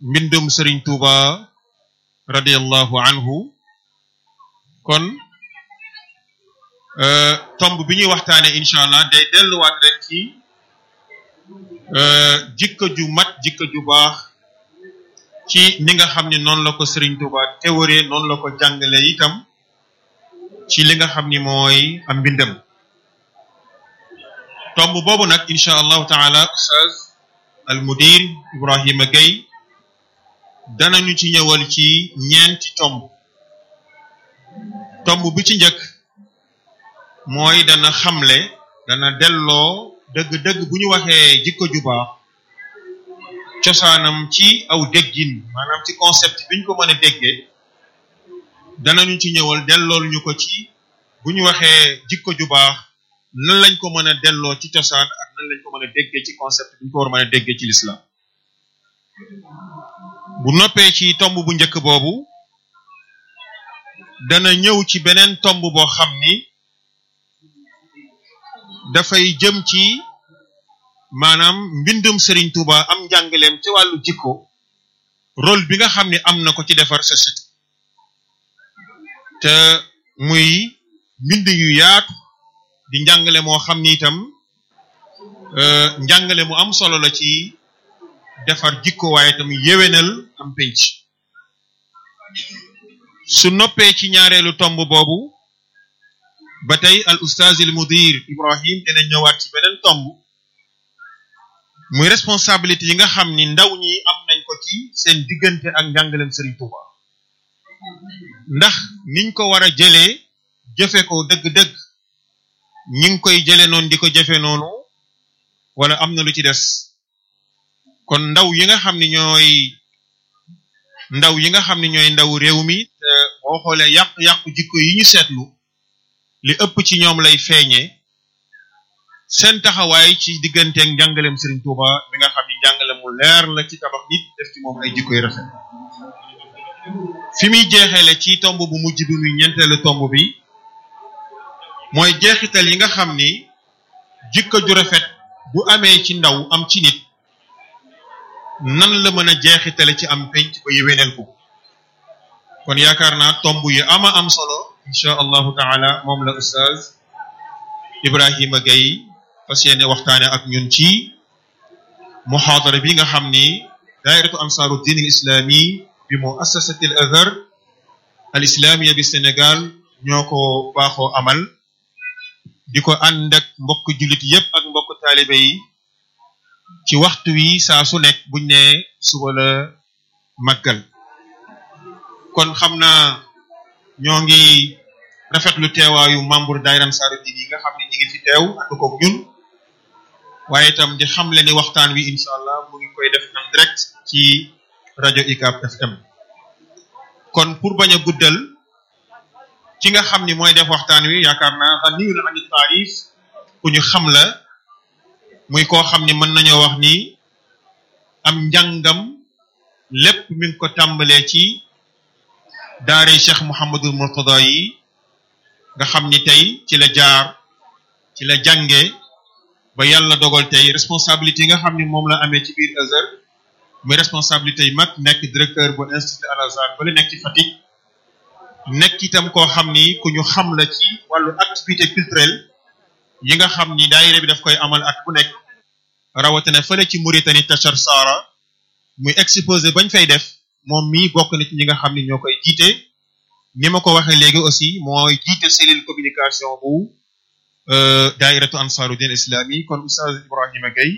mbindum sëriñ Tuuba radiallahu anhu kon tomb bi ñuy waxtaane incha allah day delluwaat rek ci jikko ju mat jikko ju baax ci ni nga xam ne noonu la ko sëriñ Tuuba théorie noonu la ko jàngale itam ci li nga xam ni mooy am mbindam tomb boobu nag incha allahu taala ustaz al mudir Ibrahima Gueye danañu ci ñëwal ci ñeenti tomb tomb bi ci njëkk mooy dana xamle dana delloo dëgg-dëgg bu ñu waxee jikko ju baax cosaanam ci aw déggin maanaam ci concept bi ñu ko mën a déggee danañu ci ñëwal dellool ñu ko ci bu ñu waxee jikko ju baax nan lañ ko mën a delloo ci cosaan ak nan lañ ko mën a déggee ci concept bi ñu ko war a mën a déggee ci l'islam bu noppee ci tomb bu njëkk boobu dana ñëw ci beneen tomb boo xam ni dafay jëm ci maanaam mbindum Serigne Touba am njàngaleem ci wàllu jikko rôle bi nga xam ne am na ko ci defar société te muy mbind yu yaatu di njàngale moo xam ni itam njàngale mu am solo la ci defar jikko waaye itam yéwénal am penc su noppee ci ñaareelu tomb boobu ba tey al ustaaz il mudir Ibrahim dina ñëwaat ci beneen tomb muy responsabilité yi nga xam ni ndaw ñi am nañ ko ci seen diggante ak njàngaleem Serigne Touba ndax niñ ko war a jëlee jëfe ko dëgg-dëgg ñi ngi koy jëlee noonu di ko jëfe noonu wala am na lu ci des kon ndaw yi nga xam ni ñooy ndaw yi nga xam ni ñooy ndaw réew mi te boo xoolee yàqu-yàqu jikko yi ñu seetlu li ëpp ci ñoom lay feeñee seen taxawaay ci digganteeg njàngaleem Serigne Touba mi nga xam ni njàngale mu leer la ci tabax nit def ci moom ay jikko yu rafet fi muy jeexeele ci tomb bu mujj bi muy ñeenteelu tomb bi mooy jeexital yi nga xam ni jikko ju rafet bu amee ci ndaw am ci nit nan la mën a jeexitale ci am penc ba yéwéneel ko kon yaakaar naa tomb yu ama am solo incha allahu taala moom la ustaaz Ibrahima Gueye fas yéene waxtaane ak ñun ci muhaadara bi nga xam ni daairatu ansaaru diin al islami bi muassasati al azhar al islamia bi Sénégal ñoo ko baaxoo amal di ko ànd ak mbokk jullit yépp ak mbokk taalibe yi ci waxtu wi saa su nekk buñ ne suba la màggal kon xam naa ñoo ngi rafetlu teewaayu membre daayira Ansaaru Diin yi nga xam ne ñi ngi fi teew ànd koog ñun waaye itam di xamle ni waxtaan wi incha allah mu ngi koy def en direct ci rajo UCAB FM kon pour bañ a guddal ki nga xam ni mooy def waxtaan wi yaakaar naa ganiyun ani taarif ku ñu xam la muy koo xam ni mën nañoo wax ni am njàngam lépp mi ngi ko tàmbalee ci daare Cheikh Mouhamadul Mourtada yi nga xam ni tey ci la jaar ci la jànge ba yàlla dogal tey responsabilité yi nga xam ni moom la amee ci biir Azhar muy responsabilité yi mag nekk directeur bu institut Al Azhar ba la nekk ci Fatick nekk itam koo xam ni ku ñu xam la ci wàllu activité culturelle yi nga xam ni daayira bi daf koy amal at bu nekk rawatina fële ci Mauritanie Tachar Sara muy exposé bañ fay def moom mii bokk na ci ñi nga xam ni ñoo koy jiite ni ma ko waxee léegi aussi mooy jiite cellule communication bu daairatu ansaaru din islami kon ustaz Ibrahima Gueye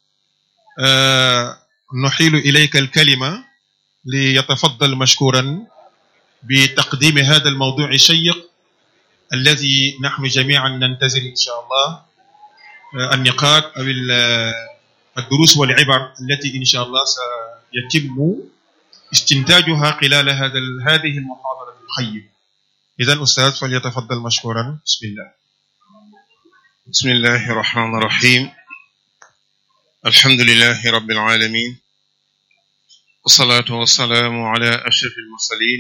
nuxilu ilayka alkalima li yatafaddal mashkuran bi taqdimi hada almawduu alshayiq alladi naxnu jamian nantazir insha allah النقاط أو الدروس والعبر التي إن شاء الله سيتم استنتاجها خلال هذا هذه المحاضرة القيمة إذا أستاذ فليتفضل مشكورا بسم الله بسم الله الرحمن الرحيم الحمد لله رب العالمين والصلاة والسلام على أشرف المرسلين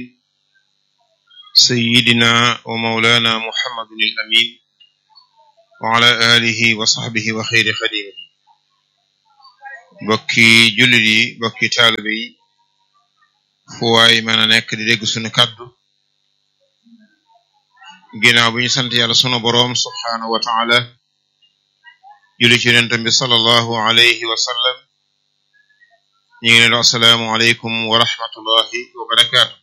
سيدنا ومولانا محمد الأمين وعلى آله وصحبه وخير خديمه bokki jullit yi bokki taalibe yi fu waay mën a nekk di dégg sunu kàddu ginnaaw bi ñu sant yàlla sunu boroom subhaanahu wa taala julli ci yonentam bi sallallahu alayhi wa sallam ñu ngi leen di assalaamu aleykum wa rahmatullahi wa barakaatu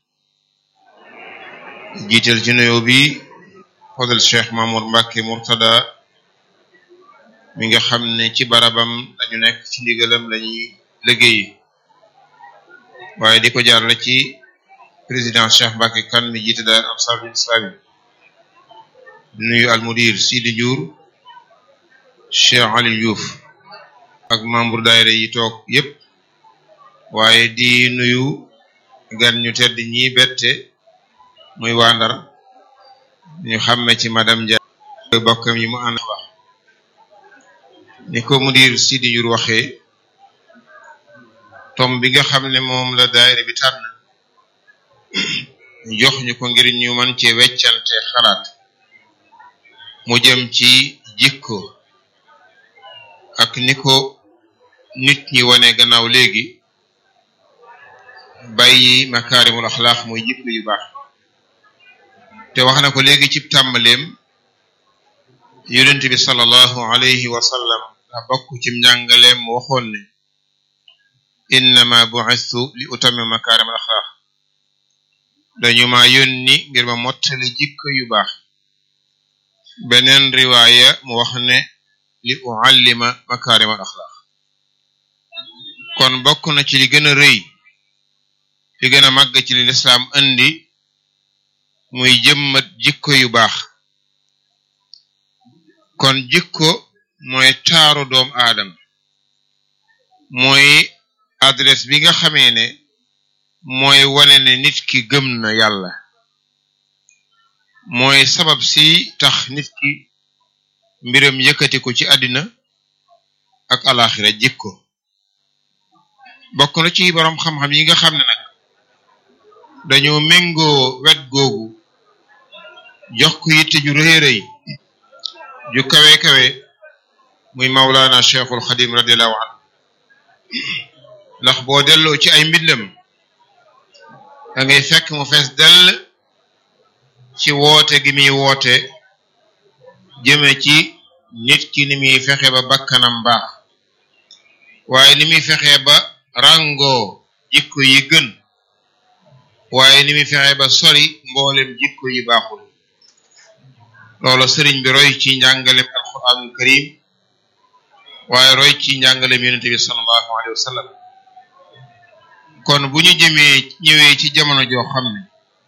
jiital ci nuyoo bi fadal cheikh Mamour Mbacke Murtada mi nga xam ne ci barabam dañu nekk ci ndigalam lañuy liggéey waaye di ko jaarale ci président cheikh Mbacke kan mi jiite daal ansarul islami di nuyu almudir Sidi Ndiour cheikh Ali Diouf ak membre daayira yi toog yépp waaye di nuyu gan ñu tedd ñi bette muy waa Ndar ñu xàmme ci madame Dia bokkam yi mu ànd wax ni ko mudir Sidi Ndiour waxee tom bi nga xam ne moom la daayira bi tànn jox ñu ko ngir ñu mën cee weccante xalaat mu jëm ci jikko ak ni ko nit ñi wane gannaaw léegi bàyyi makaarimul axlaaq muy jikko yu baax te wax na ko léegi ci tàmbaleem yonent bi sallallahu alayhi wa sallam a bokk ci njàngaleem mu waxoon ne innama bu'istu li utammima makaarimul axlaaq dañu ma yónni ngir ma mottali jikko yu baax beneen riwaaya mu wax ne li uallima makarimal axlaq kon bokk na ci li gën a rëy li gën a màgg ci li lislaam indi muy jëmmat jikko yu baax kon jikko mooy taaru doom aadama mooy adresse bi nga xamee ne mooy wane ne nit ki gëm na yàlla mooy sabab si tax nit ki mbiram yëkkati ko ci àddina ak alaxira jikko bokk na ci boroom xam-xam yi nga xam ne nag dañoo méngoo wet googu jox ko yitte ju rëy rëy ju kawe kawe muy Mawlana Cheikhul Xadim radiallahu anhu ndax boo delloo ci ay mbindam da ngay fekk mu fees dell ci woote gi muy woote jëme ci nit ki ni muy fexe ba bakkanam baax waaye ni muy fexe ba ràngoo jikko yi gën waaye ni muy fexe ba sori mboolem jikko yi baaxul loolu sëriñ bi roy ci njàngalem alquranul karim waaye roy ci njàngalem yonente bi sallallahu alayhi wa sallam kon bu ñu jëmee ñëwee ci jamono joo xam ne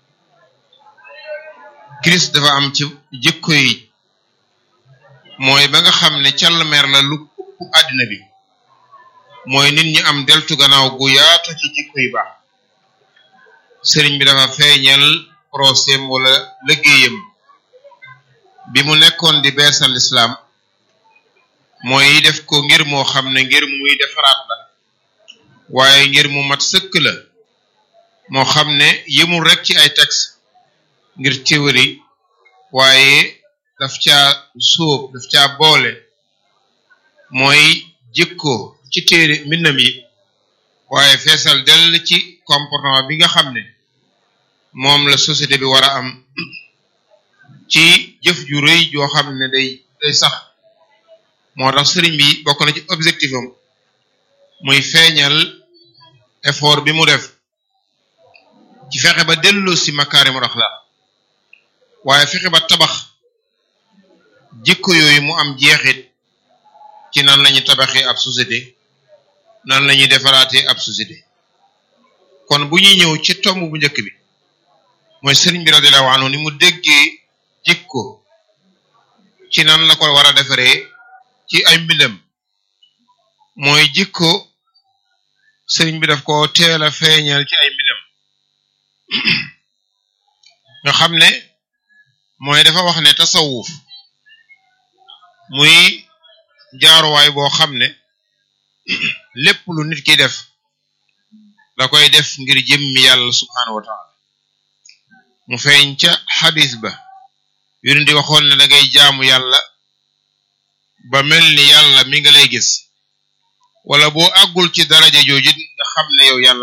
Christ dafa am ci jikko yi mooy ba nga xam ne càllmeer la lu ëpp àddina bi mooy nit ñi am deltu gannaaw gu yaatu ci jikko yi baax sëriñ bi dafa feeñal procès wala liggéeyam bi mu nekkoon di beesal lislaam mooy def ko ngir moo xam ne ngir muy defaraat la waaye ngir mu mat sëkk la moo xam ne yëmul rek ci ay texte ngir théorie waaye daf caa sóob daf caa boole mooy jikko ci téere mbindam yi waaye feesal dell ci comportement bi nga xam ne moom la société bi war a am ci jëf ju rëy joo xam ne day day sax moo tax sëriñ bi bokk na ci objectif am muy feeñal effort bi mu def ci fexe ba delloo si makaarimul axlaaq waaye fexe ba tabax jikko yooyu mu am jeexit ci nan lañu tabaxee ab société nan lañuy defaraatee ab société kon bu ñuy ñëw ci tomb bu njëkk bi mooy sëriñ bi radiyallahu anhu ni mu déggee jikko ci nan la ko war a defaree ci ay mbindam mooy jikko sëriñ bi daf ko teel a feeñal ci ay mbindam nga xam ne mooy dafa wax ne tasawuf muy jaaruwaay boo xam ne lépp lu nit ki def da koy def ngir jëmmi yàlla subhaanahu wa taala mu feeñ ca xadis ba yonent di waxoon ne da ngay jaamu yàlla ba mel ni yàlla mi nga lay gis wala boo àggul ci daraja jooju nga xam ne yow yàlla